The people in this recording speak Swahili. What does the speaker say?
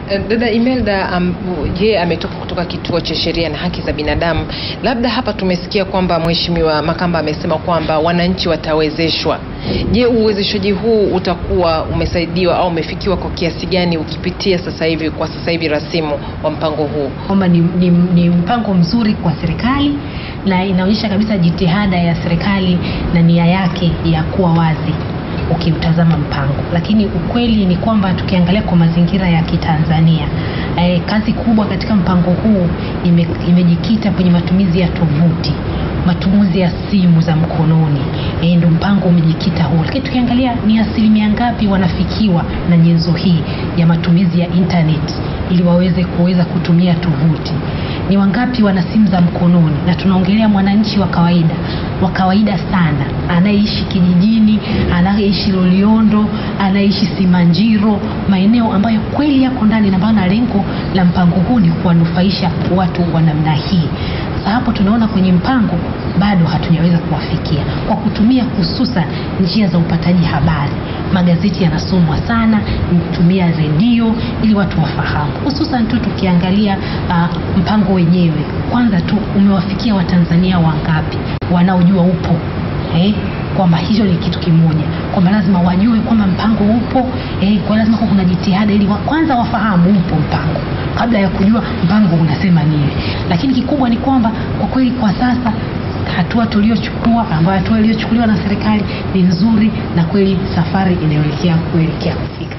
Eh, Dada Imelda, um, yeye ametoka kutoka kituo cha sheria na haki za binadamu. Labda hapa tumesikia kwamba Mheshimiwa Makamba amesema kwamba wananchi watawezeshwa. Je, uwezeshaji huu utakuwa umesaidiwa au umefikiwa kwa kiasi gani ukipitia sasa hivi kwa sasa hivi rasimu wa mpango huu? kwamba ni, ni, ni mpango mzuri kwa serikali na inaonyesha kabisa jitihada ya serikali na nia yake ya kuwa wazi ukiutazama mpango, lakini ukweli ni kwamba tukiangalia kwa mazingira ya Kitanzania eh, kazi kubwa katika mpango huu ime, imejikita kwenye matumizi ya tovuti matumizi ya simu za mkononi e, ndo mpango umejikita huo, lakini tukiangalia ni asilimia ngapi wanafikiwa na nyenzo hii ya matumizi ya internet ili waweze kuweza kutumia tovuti ni wangapi wana simu za mkononi, na tunaongelea mwananchi wa kawaida wa kawaida sana, anayeishi kijijini, anayeishi Loliondo, anayeishi Simanjiro, maeneo ambayo kweli yako ndani, na maana lengo la mpango huu ni kuwanufaisha watu wa namna hii. Sasa hapo tunaona kwenye mpango bado hatujaweza kuwafikia kwa kutumia hususan njia za upataji habari. Magazeti yanasomwa sana, kutumia redio ili watu wafahamu, hususan tu tukiangalia uh, mpango wenyewe. Kwanza tu umewafikia Watanzania wangapi wanaojua upo eh? kwamba hicho ni kitu kimoja, kwamba lazima wajue kwamba mpango upo eh, kwa lazima kuwa kuna jitihada ili wa, kwanza wafahamu upo mpango kabla ya kujua mpango unasema nini. Lakini kikubwa ni kwamba kwa kweli kwa sasa hatua tuliochukua ambayo hatua iliyochukuliwa na serikali ni nzuri na kweli safari inayoelekea kuelekea kufika